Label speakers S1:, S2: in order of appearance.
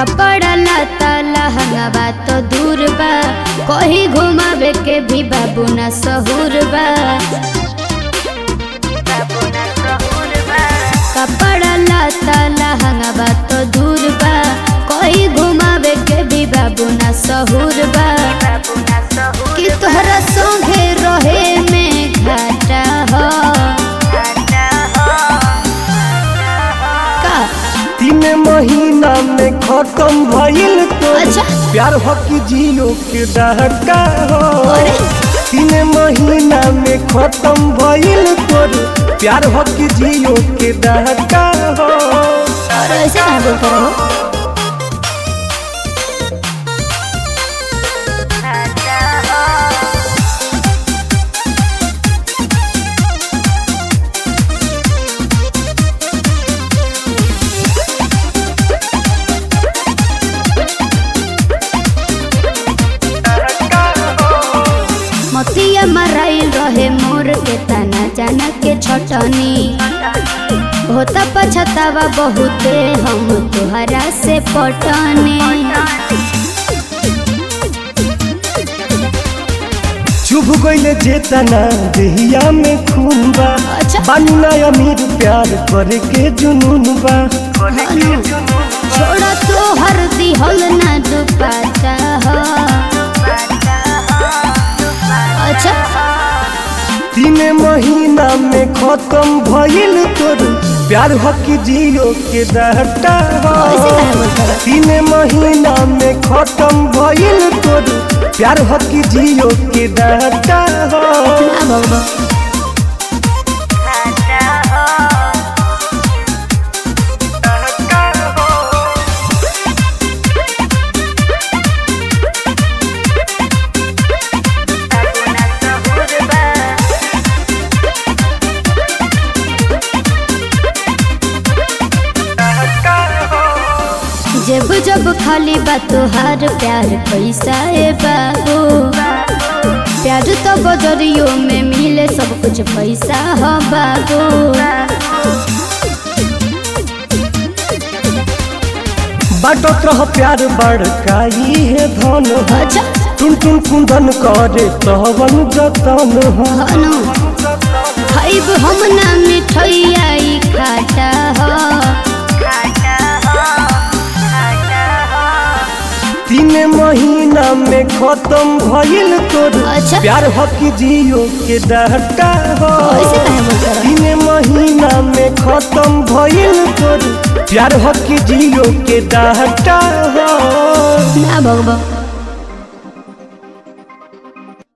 S1: कपड़ा लता लहंगा तो दूर बा कहीं घुमावे के भी बाबू ना सहूर बा कपड़ा लता लहंगा तो दूर बा कहीं घुमावे के भी बाबू ना सहूर बा कि तोहरा संगे रहे में घाटा हो का
S2: तीन महीना में खत्म भइल तो
S1: अच्छा।
S2: प्यार हो कि जियो के डहका हो
S1: अरे।
S2: तीन महीना में खत्म भइल तोर प्यार हो कि जियो के डहका हो
S1: और ऐसे कहाँ बोलते रहो मतिया मराइल रहे मोर के तना जाना के छटनी होता पछतावा बहुते हम तुहरा से पटने
S2: चुभ गइले जेतना देहिया में खून बा
S1: अच्छा।
S2: बानी ना अमीर प्यार करे के जुनून बा
S1: छोड़ा तो हर दिहल ना दुपाता हो अच्छा
S2: तीन महीना में खत्म भइल तोर प्यार हो कि जियो के डहटा हो
S1: ऐसे कहाँ बोलते रहो
S2: तीन महीना में खत्म भइल तोर प्यार हो कि जियो के डहटा हो
S1: ना बाबा जब जब खाली बा तोहार प्यार पैसा ए बाबू प्यार तो बजरियो में मिले सब कुछ पैसा हो बाबू
S2: बाटत रह प्यार बड़काई है धन हो
S1: अच्छा
S2: टुन टुन कुंदन करे तवन जतन हो
S1: हनु खाइब हम ना मिठैया ई खाटा हो
S2: तीन महीना में खत्म भइल तोर
S1: अच्छा।
S2: प्यार हो कि जियो के डहटा हो
S1: ऐसे कहे बोलते रहो
S2: तीन महीना में खत्म भइल तोर प्यार हो कि जियो के डहटा हो
S1: ना भगवा